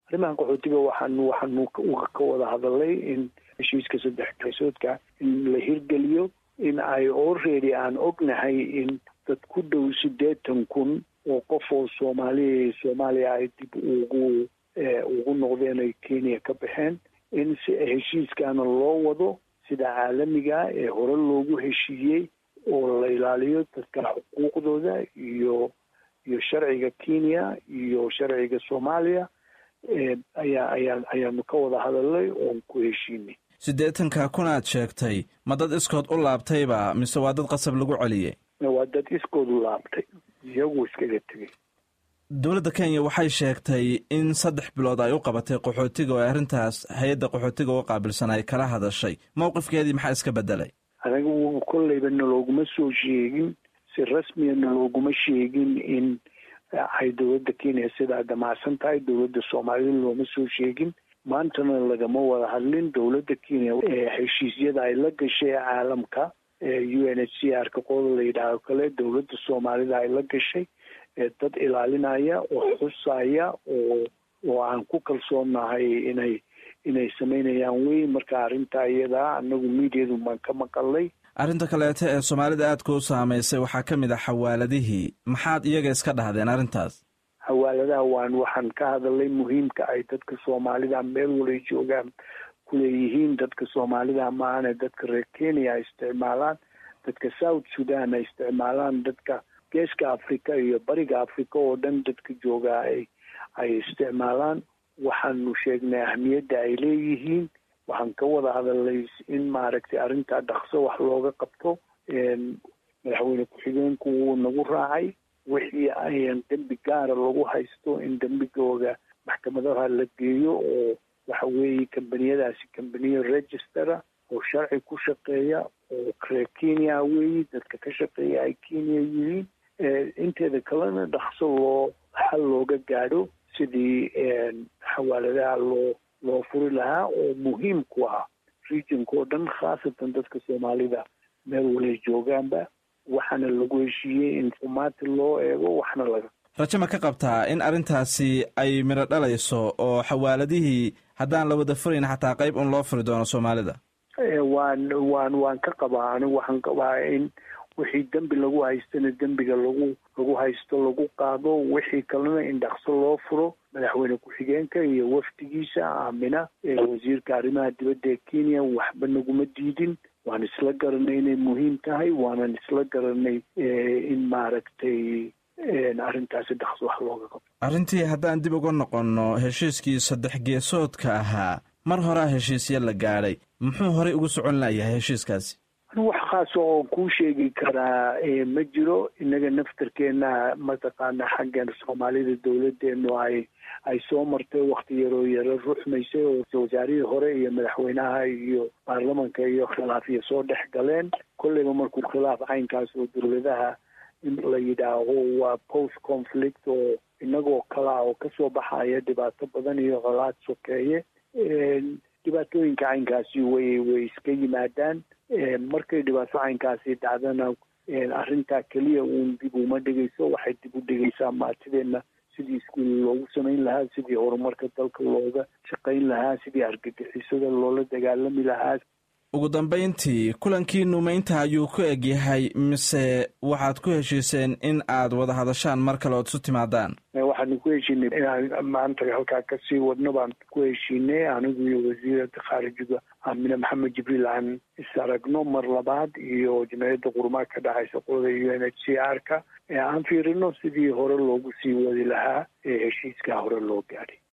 arrimahan qaxootiga waxaan waxaanu ka wada hadalay in heshiiska saddex geesoodka in la hirgeliyo in ay already aan ognahay in dad ku dhow siddeetan kun oo qof oo soomaaliya soomaaliya ay dib ugu ugu noqdeen ay kenya ka baxeen in si heshiiskaana loo wado sida caalamiga ee hore loogu heshiiyey oo la ilaaliyo dadka xuquuqdooda iyo iyo sharciga kenya iyo sharciga soomaaliya ayaa ayaa ayaanu ka wada hadalnay oon ku heshiinay siddeetanka kun aad sheegtay ma dad iskood u laabtayba mise waa dad qasab lagu celiyey waa dad iskood u laabtay iyagu iskaga tegey dowladda kenya waxay sheegtay in saddex bilood ay u qabatay qaxootiga oo arrintaas hay-adda qaxootiga uga qaabilsan ay kala hadashay mowqifkeedii maxaa iska bedelay anaga kolleyba nalooguma soo sheegin si rasmiya nalooguma sheegin in ay dowladda kenya sidaa damacsan tahay dowladda soomaalida looma soo sheegin maantana lagama wada hadlin dowladda kenya heshiisyada ay la gashay caalamka u n h c r ka qodob la yidhaaho kale dowladda soomaalida ay la gashay dad ilaalinaya oo xusaya oo oo aan ku kalsoonahay inay inay samaynayaan wey marka arrinta iyadaa anagu miidiyadu baan ka maqalnay arrinta kaleeto ee soomaalida aadka u saamaysay waxaa ka mid ah xawaaladihii maxaad iyaga iska dhahdeen arrintaas xawaaladaha waan waxaan ka hadalay muhiimka ay dadka soomaalida meel walay joogaan kuleeyihiin dadka soomaalida maahane dadka reer kenya ay isticmaalaan dadka south sudan ay isticmaalaan dadka geeska africa iyo bariga africa oo dhan dadka joogaa ay ay isticmaalaan waxaanu sheegnay ahmiyadda ay leeyihiin waxaan ka wada hadalay in maaragtay arrintaa dhaqso wax looga qabto madaxweyne ku-xigeenku wuu nagu raacay wixii ayan dembi gaara lagu haysto in dembigooda maxkamadaha la geeyo oo waxa weeye kambaniyadaasi kambaniya registera oo sharci ku shaqeeya oo reer kenya weeyi dadka ka shaqeeya ay kenya yihiin inteeda kalena dhaqso loo xal looga gaadho sidii xawaaladaha loo loo furi lahaa oo muhiim ku ah regionka oo dhan khaasatan dadka soomaalida meel walay joogaanba waxaana lagu heshiiyey in xumaati loo eego waxna laga rajo ma ka qabtaa in arrintaasi ay midho dhalayso oo xawaaladihii haddaan la wada furayn xataa qayb un loo furi doono soomaalida waan waan waan ka qabaa anigu waxaan qabaa in wixii dembi lagu haystana dembiga lagu lagu haysto lagu qaado wixii kalena in dhaqso loo furo madaxweyne ku-xigeenka iyo wafdigiisa aamina wasiirka arrimaha dibadda ee kenya waxba naguma diidin waan isla garanay inay muhiim tahay waanan isla garanay in maaragtay arrintaasi dhaqso wax looga qabto arrintii haddaan dib uga noqonno heshiiskii saddex geesoodka ahaa mar horaa heshiisya la gaadhay muxuu horey ugu socon layahay heshiiskaasi wax khaasa oo kuu sheegi karaa ma jiro innaga naftarkeena mataqaana xaggan soomaalida dowladeenu ay ay soo martay wakti yaroo yaro ruxmaysay oo wasaarihii hore iyo madaxweynaha iyo baarlamanka iyo khilaafya soo dhex galeen kolleyba markuu khilaaf caynkaas oo dowladaha in la yidhaaho waa post conflict oo inagoo kalaa oo kasoo baxaya dhibaato badan iyo colaad sokeeye dhibaatooyinka caynkaasi way way iska yimaadaan markay dhibaato caynkaasi dhacdana arrintaa keliya uun dib uma dhigayso waxay dib u dhigaysaa maatideenna sidii iskuul loogu samayn lahaa sidii horumarka dalka looga shaqayn lahaa sidii argagixisada loola dagaalami lahaa ugu dambayntii kulankii nuumeynta ayuu ku egyahay mise waxaad ku heshiiseen in aad wada hadashaan mar kale ood isu timaadaan waxaanu ku heshiinay inaan maanta halkaa kasii wadno baan ku heshiinay anigu iyo wasiirada khaarijiga aamine maxamed jibriil aan is aragno mar labaad iyo jimciyadda qurumaa ka dhacaysa qolada u n h c r ka ee aan fiirino sidii hore loogu sii wadi lahaa ee heshiiskaa hore loo gaadhay